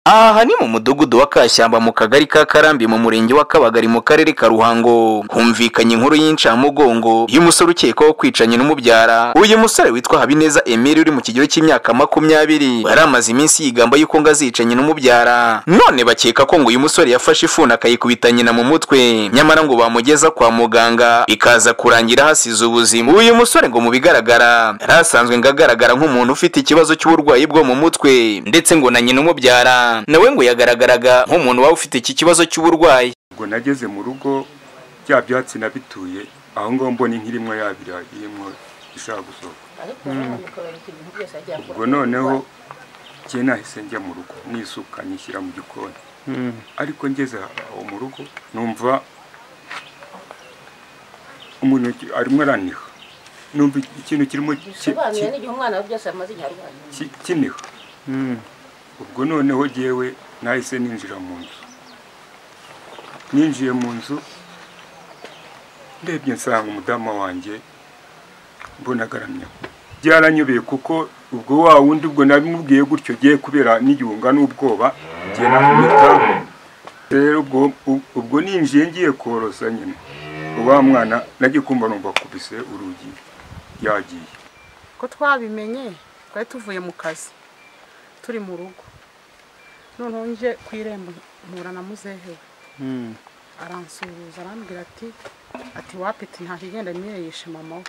Aha ni mu mudugudu wa Kashyamba mu kagari ka Karambi mu murenge wa Kabagari mu karere ka Ruhango humvikanye inkuru y'incamugongo y'umusore ukekwaho kwicanye n'umubyara uyu musore witwa Habineza Emile uri mu kigero cy'imyaka makumyabiri yari amaze iminsi yigamba yuko ngo azicanye n'umubyara none bakeka ko ngo uyu musore yafashe ifuni akayikubita nyina mu mutwe nyamara ngo bamugeza kwa muganga bikaza kurangira hasize ubuzima uyu musore ngo mu bigaragara yari asanzwe ngo agaragara nk'umuntu ufite ikibazo cy'uburwayi bwo mu mutwe ndetse ngo na nyina umubyara nawe ngo yagaragaraga nk'umuntu waba ufite iki kibazo cy'uburwayi ubwo nageze mu rugo bya byatsi nabituye aho ngaho mbona inka irimo yabira irimo ishaka gusohoka ubwo noneho njye nahise njya mu rugo nisuka nyishyira mu gikoni ariko ngeze aho mu rugo numva umuntu arimo araniha numva ikintu kirimo bisobanuye n'igihe umwana we byose amaze igihe arwaye ki- kiniha ubwo noneho jyewe nahise ninjira mu nzu ninjiye mu nzu ndebye nsanga umudamu wanjye mbona agaramye byaranyobeye kuko ubwo wa wundi ubwo nabimubwiye gutyo giye kubera n'igihunga n'ubwoba ngiye nakumita rero ubwo ub- ubwo ninjiye ngiye korosa nyine wa mwana nagiye kumva numva akubise urugi yagiye ko twabimenye twari tuvuye mu kazi turi mu rugo noneho nje ku irembo mpura na muzehewe aransuhuza arambwira ati ati wapeti nta kigenda niyo yishe mama we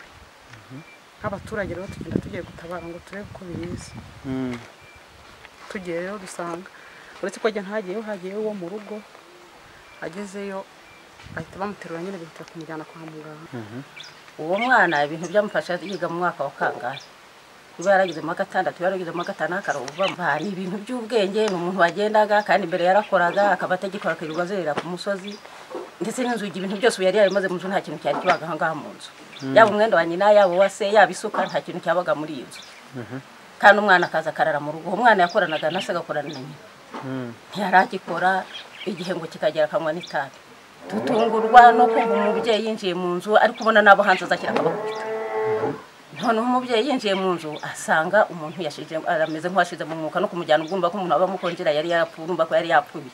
nk'abaturage rero tugenda tugiye gutabara ngo turebe ko bibizi tugiye rero dusanga uretse ko ajya ntagiyeyo hagiyeyo uwo mu rugo agezeyo bahita bamuterura nyine bihutira kumujyana kwa muganga uwo mwana ibintu byamufasha yiga mu mwaka wa kangahe niba yarageze mu wa gatandatu yarageze mu wa gatanu akaravamo ni ibintu by'ubwenge ni umuntu wagendaga kandi mbere yarakoraga akaba atagikora akirirwa azerera ku musozi ndetse n'inzugi ibintu byose ubu yari yarimaze mu nzu nta kintu cyari kibaga aha ngaha mu nzu yaba umwenda wa nyina yaba uwa se yaba isuka nta kintu cyabaga muri iyi nzu kandi umwana akaza akarara mu rugo uwo mwana yakoranaga na se agakorana na nyina ntiharagikora igihe ngo kikagera akanywa n'itabi dutungurwa no kumva umubyeyi yinjiye mu nzu ariko ubona n'abo hanze azashyira akabakubita noneho umubyeyi yinjiye mu nzu asanga umuntu yashije arameze nk'uwashize mu mwuka no kumujyana ubwumva ko umuntu aba amukongera yari yapfuye urumva ko yari yapfuye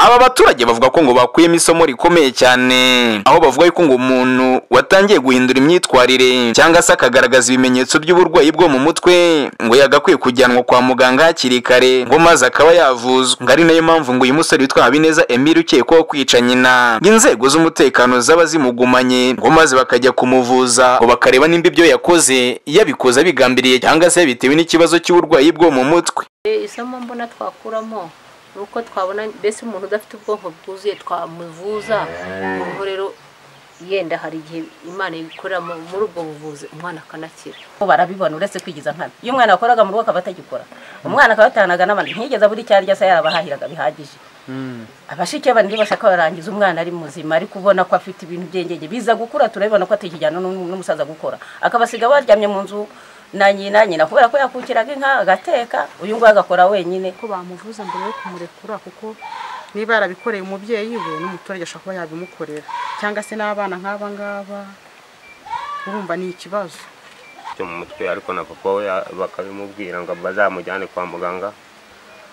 aba baturage bavuga ko ngo bakuyemo isomo rikomeye cyane aho bavuga yuko ngo umuntu watangiye guhindura imyitwarire cyangwa se akagaragaza ibimenyetso by'uburwayi bwo mu mutwe ngo yagakwiye kujyanwa kwa muganga hakiri kare ngo maze akaba yavuzwa ngo ari nayo mpamvu ngo uyu musore witwa Habineza Emile ukekwaho kwica nyina ngo inzego z'umutekano zaba zimugumanye ngo maze bakajya kumuvuza ngo bakareba nimba ibyo yakoze yabikoze abigambiriye cyangwa se bitewe n'ikibazo cy'uburwayi bwo mu mutwe Eh, isomo mbona twakuramo ni uko twabona mbese umuntu udafite ubwonko bwuzuye twamuvuza noneho rero yenda hari igihe imana ikorera mu- muri ubwo buvuzi umwana akanakira bo barabibona uretse kwigiza nkana iyo umwana yakoraga mu rugo akaba atagikora umwana akaba yatanaga n'abandi ntiyigeze abura icyo arya se yarabahahiraga bihagije abashike bandi bashaka barangiza umwana ari muzima ariko ubona ko afite ibintu byengenge biza gukura turabibona ko atakijyana n'um- n'umusaza gukora akabasiga baryamye mu nzu na nyina nyina kubera ko yakukiraga inka agateka uyu nguyu agakora wenyine ko bamuvuza mbere yo kumurekura kuko niba yarabikoreye umubyeyi we n'umuturage ashobora kuba yabimukorera cyangwa se n'abana nk'aba ngaba urumva ni ikibazo cyo mu mutwe ariko na papa we ya- bakabimubwira ngo bazamujyane kwa muganga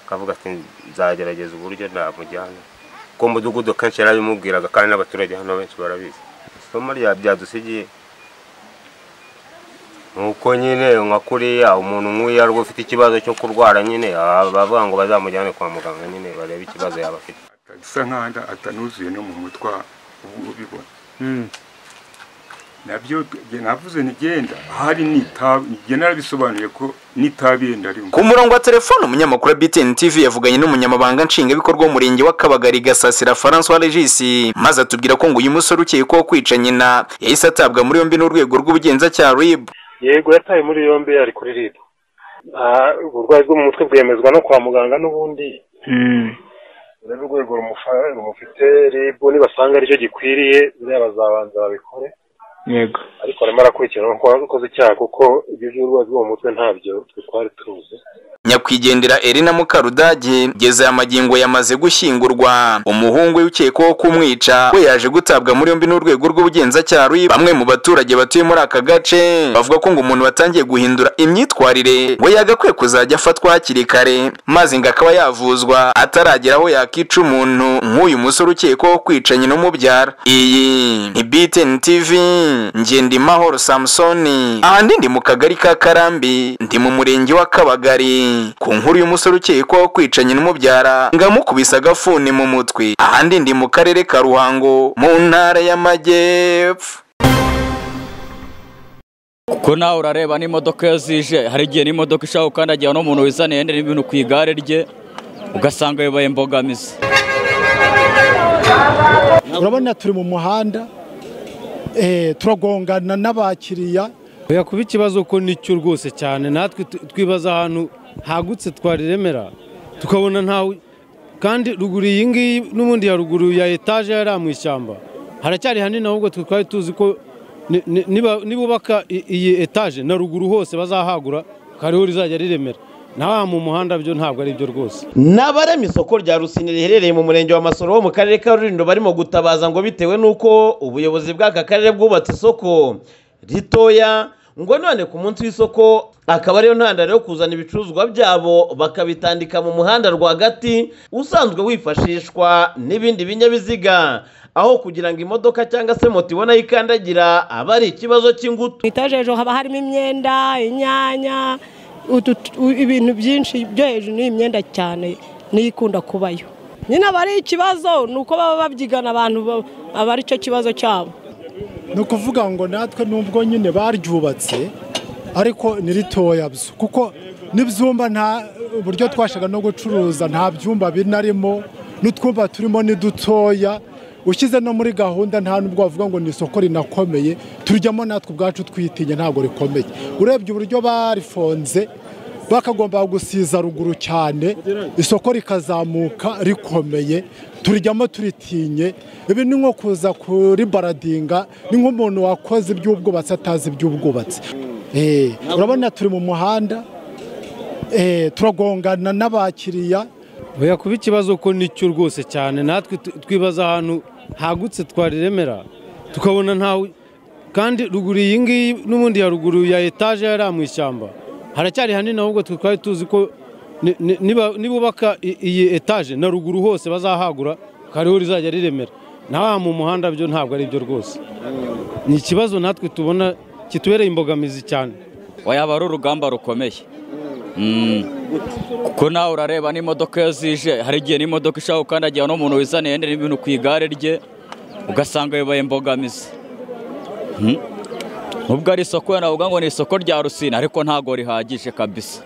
akavuga ati nzagerageza uburyo namujyana kuko mudugudu kenshi yarabimubwiraga kandi n'abaturage hano benshi barabizi isomo rya byadusigiye nuko nyine nka kuriya umuntu nk'uyu ari ufite ikibazo cyo kurwara nyine aba- bavuga ngo bazamujyane kwa muganga nyine barebe ikibazo yaba afite asa nk'aho atanuzuye no mu mutwe ubu ubibona nabyo njye navuze ntigenda ahari n'itabi njye narabisobanuye ko n'itabi yenda arimo ku murongo wa telefone umunyamakuru wa BTN TV yavuganye n'umunyamabanga nshingwabikorwa w'umurenge wa Kabagari Gasasira François Regis maze atubwira ko ngo uyu musore ukekwaho kwica nyina yahise atabwa muri yombi n'urwego rw'ubugenzacyaha RIB yego yatawe muri yombi yari kuri rib uburwayi bwo mu mutwe bwemezwa no kwa muganga n'ubundi rero urwego rumufa- rumufite rib nibasanga aricyo gikwiriye buriya bazabanza babikore yego ariko arimo arakurikirana ko wakoze icyaha kuko ibyo by'uburwayi bwo mu mutwe ntabyo twari tuzi nyakwigendera Elena Mukarudage ngeze aya magingo yamaze gushyingurwa umuhungu we ukekwaho kumwica we yaje gutabwa muri yombi n'urwego rw'ubugenzacyaha rw'i bamwe mu baturage batuye muri aka gace bavuga ko ngo umuntu watangiye guhindura imyitwarire ngo yagakwiye kuzajya afatwa hakiri kare maze ngo akaba yavuzwa ataragera aho yakica umuntu nk'uyu musore ukekwaho kwica nyina umubyara iyi ni BTN TV Ngendimahoro Samsoni ahandi ndi mu kagari ka Karambi ndi mu murenge wa Kabagari ku nkuru y'umusore ukekwaho kwica nyina umubyara ngo amukubise agafuni mu mutwe ahandi ndi mu karere ka ruhango mu ntara y'amajyepfo kuko nawe urareba n'imodoka iyo zije hari igihe n'imodoka ishaka gukandagira n'umuntu wizaniye n'ibintu ku igare rye ugasanga bibaye imbogamizi urabona turi mu muhanda eh, turagongana n'abakiriya oya kuba ikibazo ko nicyo rwose cyane natwe tu- twibaza ahantu hagutse twariremera tukabona ntawe kandi ruguru iyi ngiyi n'ubundi ya ruguru ya etaje yari mu ishyamba haracyari hanini ahubwo twe twari tuzi ko ni- ni- niba- nibubaka i- iyi etaje na ruguru hose bazahagura kariho rizajya riremera nawe mu muhanda byo ntabwo ari byo rwose n'abarema isoko rya rusini riherereye mu murenge wa masoro wo mu karere ka rurindo barimo gutabaza ngo bitewe n'uko ubuyobozi bw'aka karere bwubatse isoko ritoya ngo none ku munsi w'isoko akaba ariyo ntandaro yo kuzana ibicuruzwa byabo bakabitandika mu muhanda rwagati usanzwe wifashishwa n'ibindi binyabiziga aho kugira ngo imodoka cyangwa se moto ibone aho ikandagira aba ari ikibazo cy'ingutu etaje hejuru haba harimo imyenda inyanya utu- u- ibintu byinshi byo hejuru ni imyenda cyane niyo ikunda kubayo nyine aba ari ikibazo ni uko baba babyigana abantu ba- aba ari cyo kibazo cyabo ni ukuvuga ngo natwe nubwo nyine baryubatse ariko ni ritoya byo kuko n'ibyumba nta uburyo twashaga no gucuruza nta byumba binarimo n'utwumba turimo ni dutoya ushyize no muri gahunda nta nubwo wavuga ngo ni isoko rinakomeye turyamo natwe ubwacu twitinya ntabwo rikomeye urebye uburyo barifonze bakagomba gusiza ruguru cyane isoko rikazamuka rikomeye turijyamo turitinye ibi ni nko kuza kuribaradinga ni nk'umuntu wakoze iby'ubwubatsi atazi iby'ubwubatsi Eh, urabona turi mu muhanda eh, turagongana n'abakiriya oya kuba ikibazo ko nicyo rwose cyane natwe tu- twibaza ahantu hagutse twariremera tukabona ntawe kandi ruguru iyi ngiyi n'ubundi ya ruguru ya etaje yari mu ishyamba haracyari hanini ahubwo twe twari tuzi ko ni- ni- niba- nibubaka i- iyi etaje na ruguru hose bazahagura kariho rizajya riremera nawe mu muhanda byo ntabwo ari byo rwose ni ikibazo natwe tubona kitubereye imbogamizi cyane wayaba ari urugamba rukomeye Mm. kuko nawe urareba n'imodoka iyo zije hari igihe n'imodoka ishaka gukandagira n'umuntu wizaniye n'ibintu ku igare rye ugasanga bibaye imbogamizi Mm. nubwo ari isoko wenda navuga ngo ni isoko rya rusine ariko ntabwo rihagije kabisa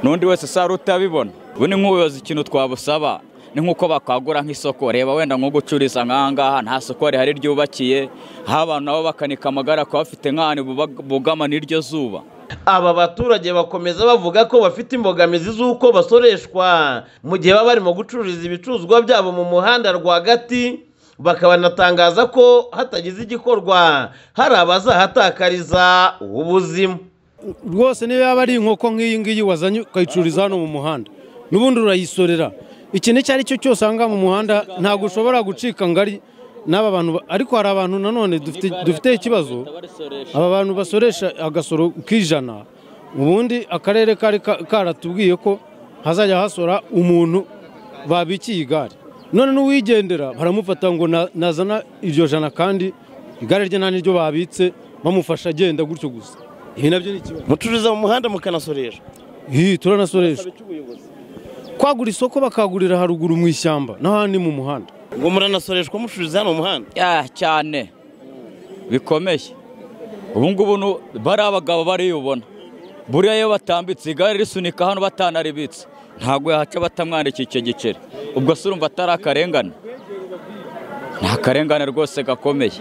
n'undi wese usaba utabibona ubu ni nk'ubuyobozi ikintu twabusaba ni nk'uko bakagura nk'isoko reba wenda nko gucururiza nk'aha ngaha nta soko rihari ryubakiye aho abantu nabo bakanika amagara kuba bafite nk'ahantu bubag- bugama n'iryo zuba aba baturage bakomeza bavuga ko bafite imbogamizi z'uko basoreshwa mu gihe baba barimo gucururiza ibicuruzwa byabo mu muhanda rwagati bakabanatangaza ko hatagize igikorwa hari abazahatakariza ubuzima rwose niba yaba ari inkoko nk'iyi ngiyi wazanye ukayicururiza hano mu muhanda n'ubundi urayisorera ikintu icyo ari cyo cyose aha ngaha mu muhanda ntabwo ushobora gucika ngari n'aba bantu ba- ariko hari abantu nanone dufite- dufite ikibazo aba bantu basoresha agasoro k'ijana ubundi akarere kari ka- karatubwiye ko hazajya hasora umuntu babikiye igare none n'uwigendera baramufata ngo na- nazana iryo jana kandi igare rye nta n'iryo babitse bamufasha agenda gutyo gusa ibi nabyo ni ikibazo mucururiza mu muhanda mukanasoresha Hi, turanasoresha kwagura isoko bakagurira haruguru mu ishyamba n'ahandi mu muhanda ngo muranasoreshwa mucururiza hano mu muhanda Ah, cyane bikomeye ubu ngubu nu- bari abagabo bariyubona buriya iyo batambitse igare risunika hano batanaribitse ntabwo yahaca batamwandikiye icyo giceri ubwo se urumva atari akarengane ni akarengane rwose gakomeye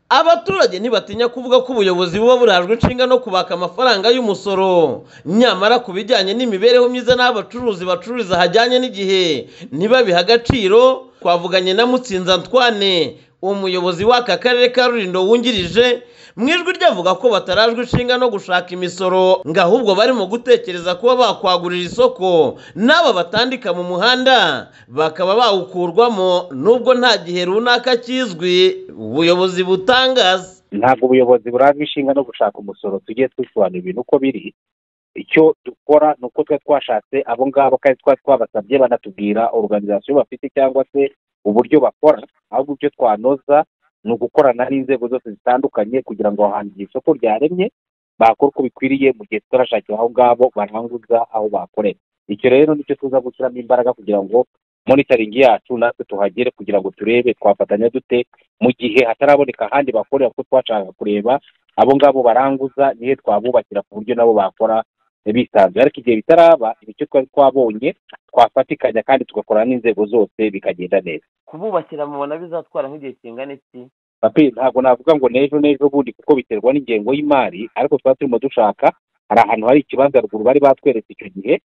abaturage ntibatinya kuvuga ko ubuyobozi buba burajwe inshinga no kubaka amafaranga y'umusoro nyamara ku bijyanye n'imibereho myiza n'aho abacuruzi bacururiza hajyanye n'igihe ntibabihe agaciro twavuganye na mutsinzi antoine umuyobozi w'aka karere ka rurindo wungirije mu ijwi rye avuga ko batarajwe inshinga no gushaka imisoro ngo ahubwo barimo gutekereza kuba bakwagurira isoko n'aba batandika mu muhanda bakaba bawukurwamo nubwo nta gihe runaka kizwi ubuyobozi butangaza ntabwo ubuyobozi burajwe inshinga no gushaka umusoro tugiye dusobanura ibintu uko biri icyo dukora ni uko twe twashatse abo ngabo kandi twari twabasabye banatubwira organizasiyo bafite cyangwa se uburyo bakora ahubwo ibyo twanoza ni ugukorana n'inzego zose zitandukanye kugira ngo aho hantu isoko ryaremye bakora uko bikwiriye mu gihe tutarashakira aho ngabo baranguza aho bakorera icyo rero nicyo tuza gushyiramo imbaraga kugira ngo monitoringi yacu natwe tuhagere kugira ngo turebe twafatanya dute mu gihe hataraboneka ahandi bakorera kuko twashaka kureba abo ngabo baranguza nihe twabubakira ku buryo nabo bakora bisanzuye ariko igihe bitaraba nicyo twari twabonye twafatikanya kandi tugakorana n'inzego zose bikagenda neza kububakira mubona bizatwara nk'igihe kingana iki papi ntabwo navuga ngo n'ejo n'ejo bundi kuko biterwa n'ingengo y'imari ariko tuba turimo dushaka hari ahantu hari ikibanza ruguru bari batweretse icyo gihe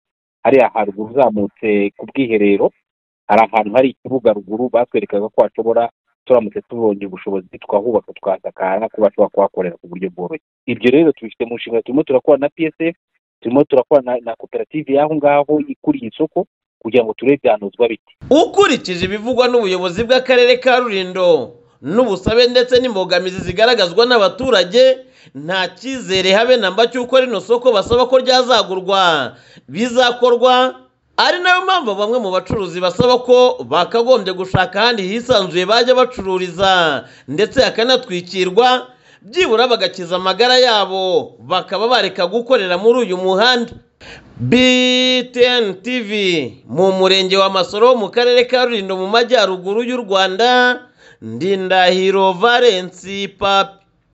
hariya haruguru uzamutse ku bwiherero hari ahantu hari ikibuga ruguru batwerekaga ko hashobora turamutse tubonye ubushobozi twahubaka tukahasakara kuba bashobora kuhakorera ku buryo bworoshye ibyo rero tubifite mu nshingano turimo turakora na psf turimo turakora na, na koperative y'aho ngaho ikuriye isoko kugira ngo turebe byanozwa bite ukurikije ibivugwa n'ubuyobozi bw'akarere ka rurindo n'ubusabe ndetse n'imbogamizi zigaragazwa n'abaturage nta cyizere habe na mba cy'uko rino soko basaba ko ryazagurwa bizakorwa ari nayo mpamvu bamwe mu bacuruzi basaba ko bakagombye gushaka ahandi hisanzuye bajya bacururiza ndetse hakanatwikirwa byibura bagakiza amagara yabo bakaba bareka gukorera muri uyu muhanda btn tv mu murenge wa masoro mu karere ka rulindo mu majyaruguru y'u rwanda ndindahiro valensi papi